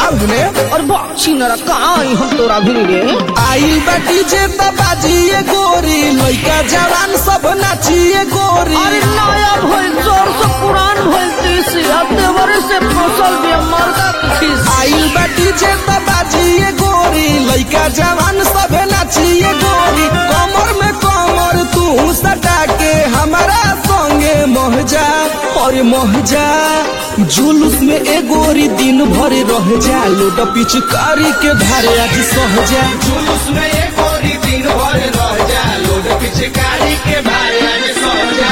भाग ने और बाछी नरा कहाँ आई हम तोरा भी रे आइल बाटी जे बाजिए गोरी लइका जवान सब नाचिए गोरी अरे नया भइल जोर से पुरान भइल तीसी अब देवरे से फसल भी मर्दा खीस आइल बाटी जे बाजिए गोरी लइका जवान सब नाचिए गोरी कमर में कमर तू सटा के हमारा संगे महजा और महजा जुलूस में ए गोरी दिन भर रह जा लोट पिचकारी के धारे आज सहजा जुलूस में ये गोरी दिन भर रह जा लोड पिचकारी के भारे आज सो जा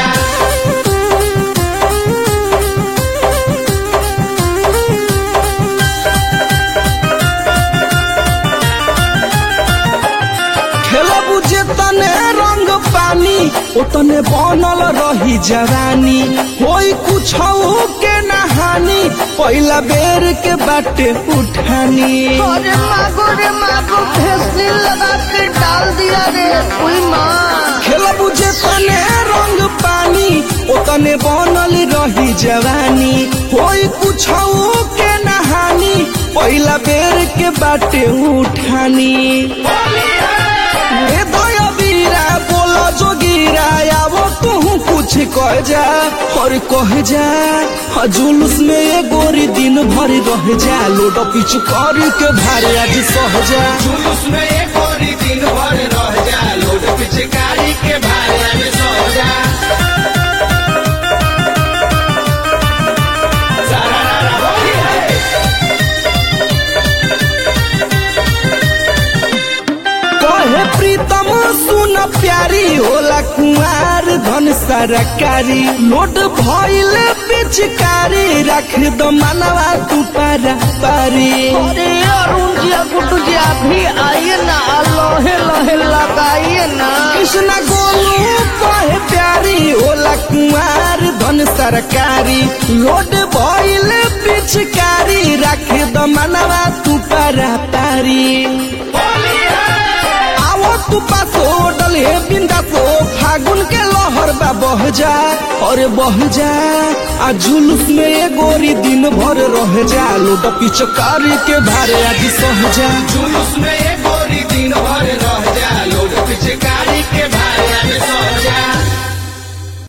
खेला बुझे तने रंग पानी ओतने बनल रही जवानी होई कुछ के नहानी पहला बेर के बाटे उठानी अरे मागो रे मागो भेसली लगा के डाल दिया रे कोई माँ खेला बुझे तने रंग पानी ओतने बनल रही जवानी होई कुछ के नहानी पहला बेर के बाटे उठानी ए दया बीरा बोलो जोगीरा आवो तू कुछ कह जा और कह जा हाँ, जुलूस में ये गोरी दिन भर रह जा लोड पिच कर के भारे आज सह जा जुलूस में ये गोरी दिन भर रह जा लोड पिचकारी के भारे आज सो जा सारा रारा होली है कहे प्रीतम सुन प्यारी होला कुंवार धन सरकारी लोड भइल पिचकारी रख दो मनवा तू पारा पारी अरे अरुण जी गुड्डू जी आप भी आइए ना लोहे लोहे लगाइए ना कृष्ण गोलू कहे प्यारी होला कुंवार धन सरकारी लोड भइल पिचकारी रख दो मनवा तू पारा पारी आवो तू पासो डले बिंदासो फागुन के लहर बा बह जा और बह जा आ जुलूस में ये गोरी दिन भर रह जा लोट पिचकारी के भारे आज सह जा जुलूस में ये गोरी दिन भर रह जा लोड पिचकारी के भारे आज सो जा